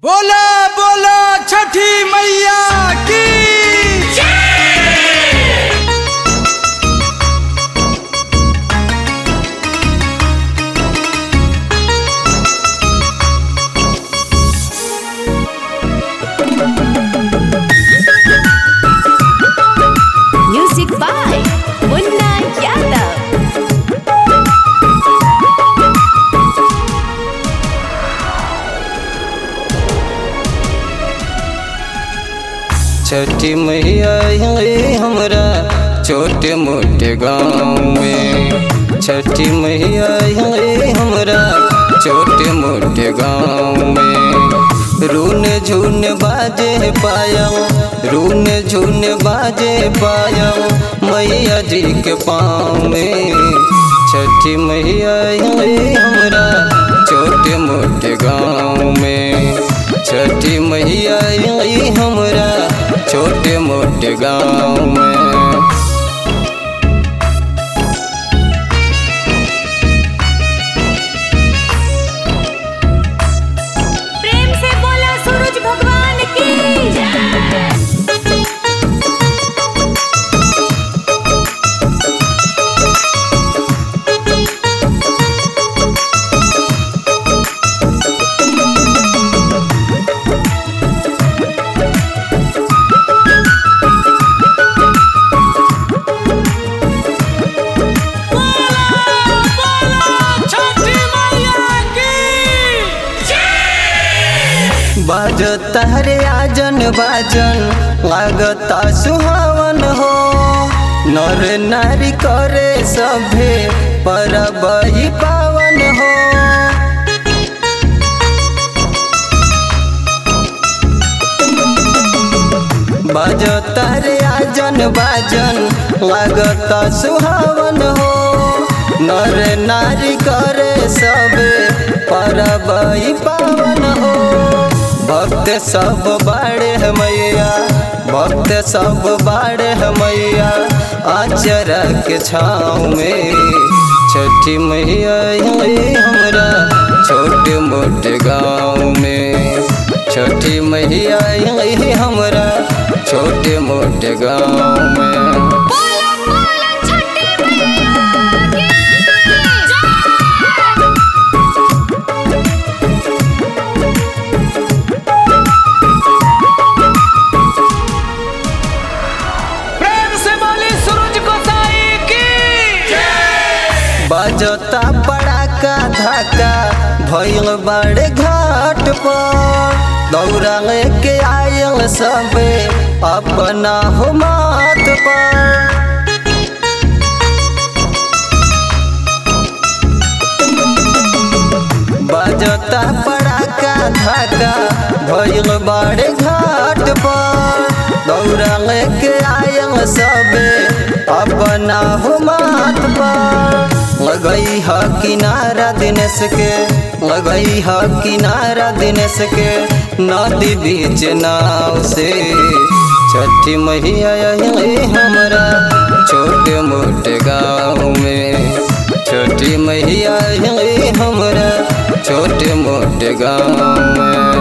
बोला बोला छठी मैया की Music by Munna Yadav. छठी मैया आई हमरा छोटे मोटे गाँव में छठी मैया आई हमरा छोटे मोटे गाँव में रून झून बाजे पाया रून झून बाजे पाया मैया जी के पाँव में छठी मैया आई हमरा छोटे मोटे गाँव में छठी मैया आई हमरा छोटे मोटे गाँव में प्रेम से बोला सूरज भगवान की छठी मैया की बाज तहरे आजन बाजन लागता सुहावन हो नर नारी करे सभे परब ई पावन हो बाज तहरे आजन बाजन लागता सुहावन हो नर नारी करे सबे परब ई पावन हो भक्त सब बाड़े है मैया भक्त सब बाड़े है मैया आचर के छाँव में छठी मैया आई हमरा छोटे मोटे गाँव में छठी मैया आई हमरा छोटे मोटे गाँव में बोला बोला छठी मैया प्रेम से बोली सूरज गोसाई की बजता पड़ाका धाका भइल बड़े घाट पर दौड़ा के आयल सबे अपना हो मात पर बजता पड़ाका धाका भइल बड़े घाट पर दौड़ा के आयल सबे अपना हो मात पर लगई ह किनारा दिनेश के लगई ह किनारा दिनेश के नदी बीच नाव से छठी मैया आई हमरा छोटे मोटे गाँव में छोटी मैया आई हमरा छोटे मोटे गाँव में